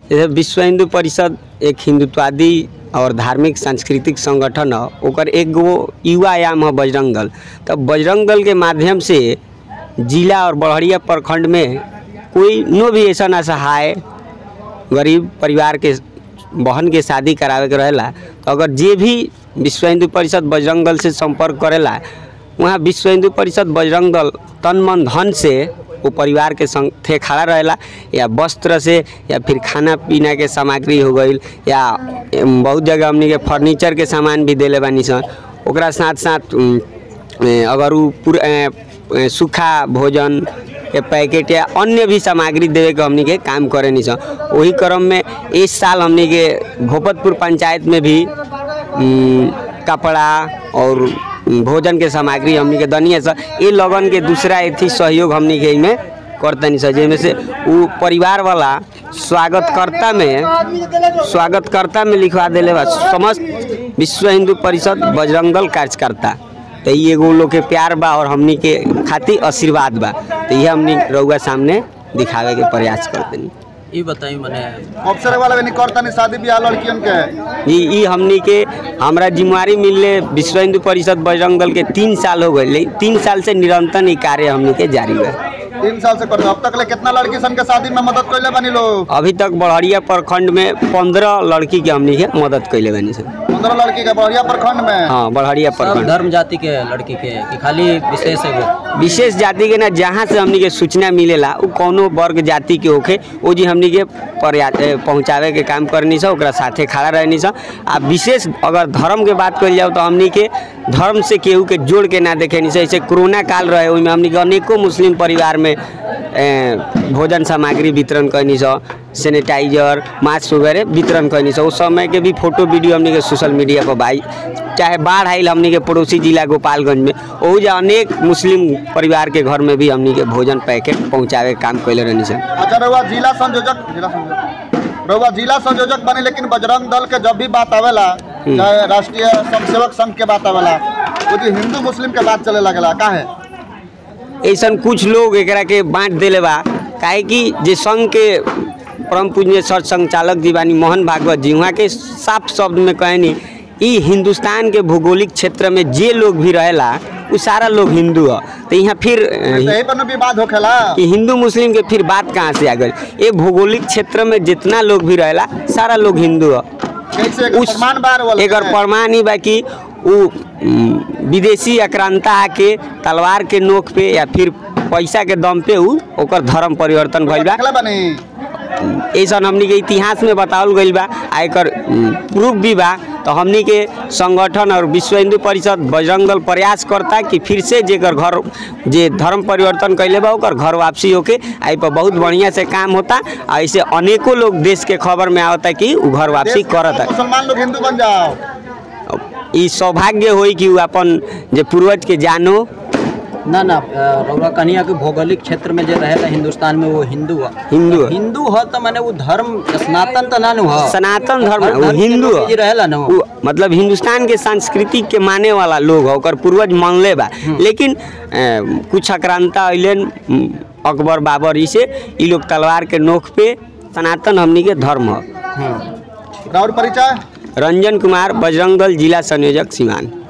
जैसे विश्व हिंदू परिषद एक हिंदुत्वादी और धार्मिक सांस्कृतिक संगठन ह ओकर एक गो युवा आयाम है बजरंग दल तब बजरंग दल के माध्यम से जिला और बड़हरिया प्रखंड में कोई नो भी ऐसा असहाय गरीब परिवार के बहन के शादी करावे के रहेला तो अगर जे भी विश्व हिंदू परिषद बजरंग दल से संपर्क करेला वहाँ विश्व हिंदू परिषद बजरंग दल तन मन धन से वो परिवार के संग थे खड़ा रहेला या वस्त्र से या फिर खाना पीना के सामग्री हो गई या एम, बहुत जगह हमनी के फर्नीचर के सामान भी देले बानी सन ओकरा साथ साथ उम, ए, अगर उ पूरा ए, ए, सूखा भोजन के पैकेट या अन्य भी सामग्री देवे के हमनी के काम करे नी सन वही क्रम में इस साल हमनी के भोपतपुर पंचायत में भी उम, कपड़ा और उम, भोजन के सामग्री हमनी के दनिए स ये लगन के दूसरा एथी सहयोग हमनी के में करतनी स जेमे से उ परिवार वाला स्वागतकर्ता में स्वागतकर्ता में लिखवा देले बा समस्त विश्व हिंदू परिषद बजरंग दल कार्यकर्ता तो ये एगो लोग के प्यार बा और हमनी के खातिर आशीर्वाद बा तो ये हमनी रउआ सामने दिखावे के प्रयास करतनी ये बताई मने अवसर वाला नहीं करता नहीं शादी ब्याह लड़कियन के ई ई हमनी के हमरा जिम्मेवारी मिलले विश्व हिंदू परिषद बजरंग दल के तीन साल हो गए तीन साल से निरंतर ई कार्य हमनी के जारी बा तीन साल से करते अब तक ले कितना लड़की सन के शादी में मदद कैले बनी लोग अभी तक बड़हरिया प्रखंड में पंद्रह लड़की के हमनी के मदद कैले बानी सन पंद्रह लड़की के बढ़िया प्रखंड में हाँ बड़हरिया सब प्रखंड धर्म जाति के लड़की के कि खाली विशेष एगो विशेष जाति के ना जहाँ से हमनी के सूचना मिलेला उ कौनो वर्ग जाति के होखे ओ जी हमनी के पर्या- ए, पहुँचावे के काम करनी सा ओकरा साथे खड़ा रहनी सा आ विशेष अगर धर्म के बात कल जाओ तो हमनी के धर्म से केहू के जोड़ के ना देखे नहीं जैसे कोरोना काल रहे ओहिमे हमनी के अनेकों मुस्लिम परिवार में ए, भोजन सामग्री वितरण करनी सा सैनिटाइजर मास्क वगैरह वितरण करनी सा उस समय के भी फोटो वीडियो हमनी के सोशल मीडिया पर भाई चाहे बाढ़ आयल हमनी के पड़ोसी जिला गोपालगंज में ओहू जा अनेक मुस्लिम परिवार के घर में भी हमनी के भोजन पैकेट पहुँचावे के काम कैले रहनी सन अच्छा रहुआ जिला संयोजक जिला संयोजक रहुआ जिला संयोजक बने लेकिन बजरंग दल के जब भी बात आवेला चाहे राष्ट्रीय स्वयंसेवक संघ के बात आवेला वो जी हिंदू मुस्लिम के बात चले लगेला काहे ऐसन कुछ लोग एकरा के बांट देले बा काहे कि जे संघ के परम पूजनीय सर संचालक जी बानी मोहन भागवत जी वहाँ के साफ शब्द में कहनी ई हिंदुस्तान के भौगोलिक क्षेत्र में जे लोग भी रहेला उ सारा लोग हिंदू ह तो यहाँ फिर अ, यही पर न विवाद होखेला कि हिंदू मुस्लिम के फिर बात कहाँ से आ गई ये भौगोलिक क्षेत्र में जितना लोग भी रहेला सारा लोग हिंदू ह कैसे एकर प्रमाण बार वाला एकर प्रमाण ही बा कि उ उम, विदेशी आक्रांता आके तलवार के नोक पे या फिर पैसा के दम पे उ ओकर धर्म परिवर्तन भइल बा देखले बनी ऐसा हमनी के इतिहास में बतावल गइल बा आ एकर प्रूफ भी बा तो हमनी के संगठन और विश्व हिंदू परिषद बजरंग दल प्रयास करता कि फिर से जेकर घर जे धर्म परिवर्तन कैले बा ओकर घर वापसी होके आई पर बहुत बढ़िया से काम होता आ ऐसे अनेकों लोग देश के खबर में आवता कि उ घर वापसी देश के करता मुसलमान लोग हिंदू बन जाओ ई सौभाग्य होई कि उ अपन जे पूर्वज के जानो ना ना अ, रउरा कनिया के भौगोलिक क्षेत्र में जे रहेला हिंदुस्तान में वो हिंदू ह हिंदू ह। हिंदू ह तो माने वो धर्म सनातन तो ना नु ह सनातन धर्म हर उ धर्म के हिंदू लोग ह। जे रहेला ना उ मतलब हिंदुस्तान के संस्कृति के माने वाला लोग है ओकर पूर्वज मानले बा लेकिन अ, कुछ आक्रांता अइलन उम, अकबर बाबर ई से ई लोग तलवार के नोक पे सनातन हमनी के धर्म है राउर परिचय रंजन कुमार बजरंग दल जिला संयोजक सिवान